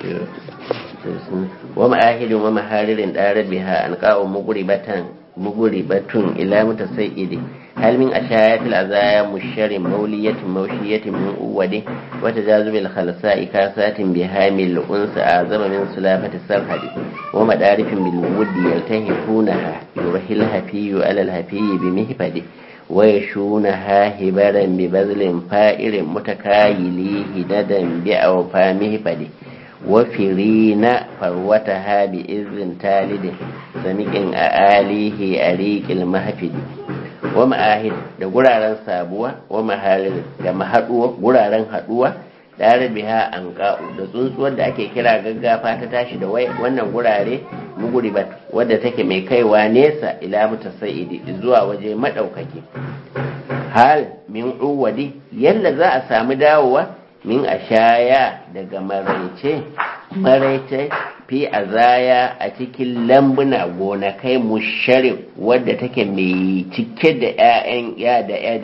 wa ma'ahidin wa maharirin ɗarar biha an ƙa'o muguribatan muguribatun ila mutasaidi hal min ashayatil azaya musharin mauliyatin maushiyatin min uwadi wa tajazubil khalsa'i kasatin bihamil unsa azama min sulafati sarhadi wa madarifin bil wudi yaltahifunaha yurhil hafiyu ala al hafiyi bi mihfadi wa yashunaha hibaran bi bazlin fa'irin mutakayili hidadan bi awfa mihfadi وفرين فروتها بإذن تالد سمك أآليه أريك المهفد ومآهد da guraren sabuwa wa mahalin da mahaduwa guraren haduwa tare biha an ka'u da tsuntsuwar da ake kira gaggafa ta tashi da wannan gurare muguribat wadda take mai kaiwa nesa ila mutasa'idi zuwa waje madaukaki hal min uwadi yalla za a samu dawowa min ashaya daga maraice maraice fi azaya a cikin lambuna gonakai musharif wadda take mai cike da 'ya'yan ya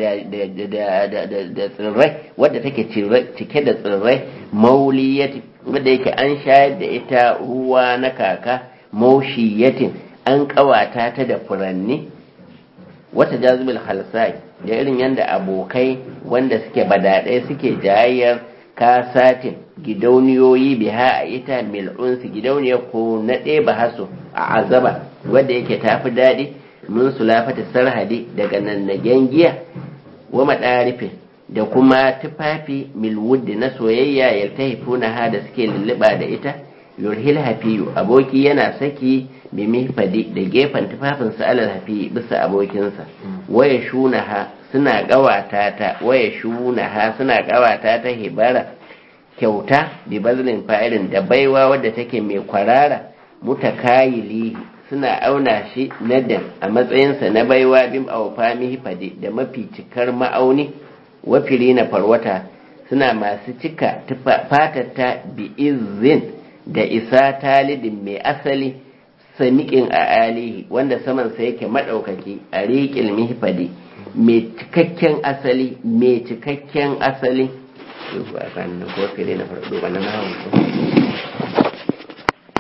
da tsirrai wadda take cike da tsirrai mauliyati wadda yake an shayar da ita ruwa na kaka maushiyatin an kawata ta da furanni wata jazubul halsai da irin yadda abokai wanda suke badaɗai suke jayayyar kasatin gidauniyoyi biha a ita mil'unsu gidauniya ko na ɗeba haso a azaba wadda yake tafi daɗi mun sulafata sarhadi daga nannagen giya wa maɗarifin da kuma tufafi milwuddi na soyayya ya ta ha da suke lulluɓa da ita yurhil hafiyu aboki yana saki bi mihfadi da gefen tufafinsa alal hafi bisa abokinsa waya shunaha suna gawata ta waya shunaha suna gawata ta hibara kyauta bi bazlin fa'ilin da baiwa wadda take mai kwarara mutakayili suna auna shi nadan a matsayinsa na baiwa bim awfa mihfadi da mafi cikar ma'auni wafiri na farwata suna masu cika fatata bi izin da isa talidin mai asali samiƙin a alihi wanda samansa yake maɗaukaki a riƙil mihfadi mai cikakken asali mai cikakken asali ko fere na farko ba na